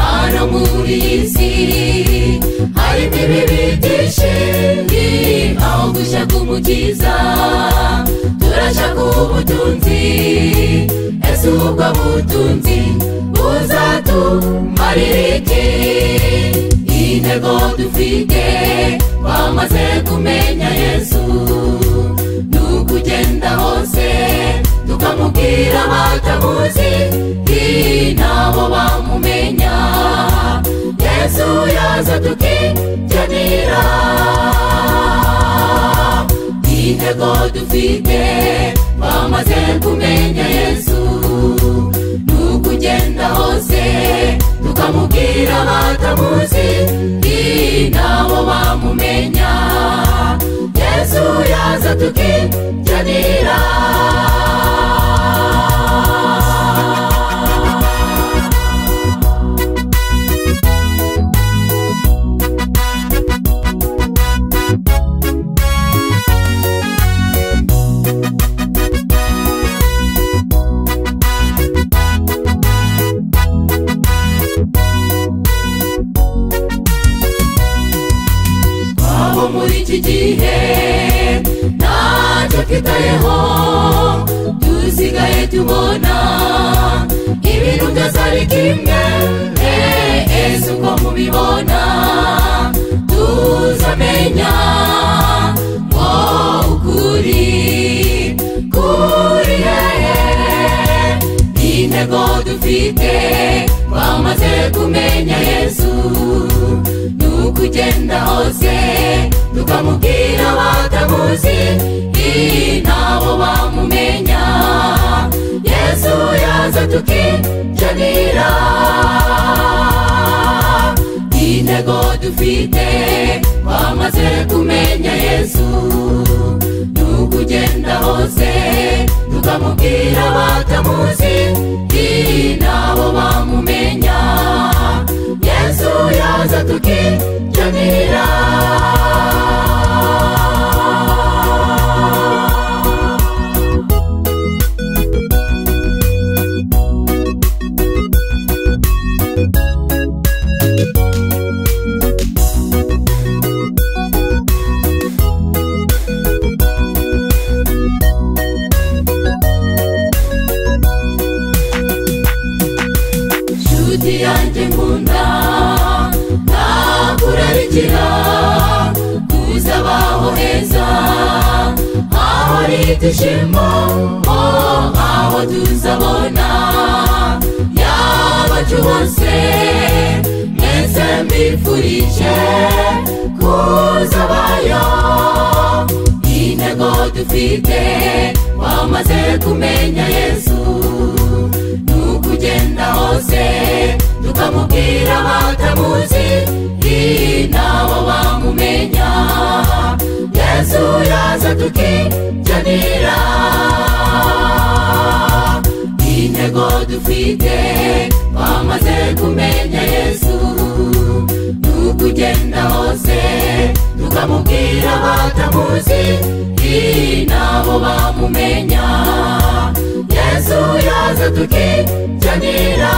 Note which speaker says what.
Speaker 1: hano muri iyi si harimo ibibi byinshi aho gushaka umukiza turashaka ubutunzi ese ubwo butunzi buzatumarira iki iyi ntego dufite twamaze kumenya yesu ni ukugenda hose tukamubwira batamuzi iyi nabo bamumenya yesu yaza tukigenera intego dufite bamaze kumenya yesu ni ukugenda hose tukamubwira batamuzi iyi nabo bamumenya yesu yaza tukigenera abo muri iki gihe ntacyo twitayeho dusigaye tubona ibintu byose ari kimwe ese uko mubibona tuzamenya ngo ukuri kuri hehe intego dufite twamaze kumenya yesu ni ukugenda hose tukamubwira batamuzi iyi nabo bamumenya yesu yaza tukigenera intego dufite twamaze kumenya yesu ni ukugenda hose tukamubwira batamuzi iyi nabo bamumenya yesu yaza tukigenera nshuti yanjye nkunda ntakurarikira kuzabaho heza aho ari ibyishimo ho aho tuzabona yabacu bose mwese mbifurije kuzabayo intego dufite wamaze kumenya yesu ni ukugenda hose tukamubwira batamuzi iyi nabo bamumenya yesu yaza tukigenera intego dufite twamaze kumenya yesu ni ukugenda hose tukamubwira batamuzi iyi nabo bamumenya yesu yaza tukigenera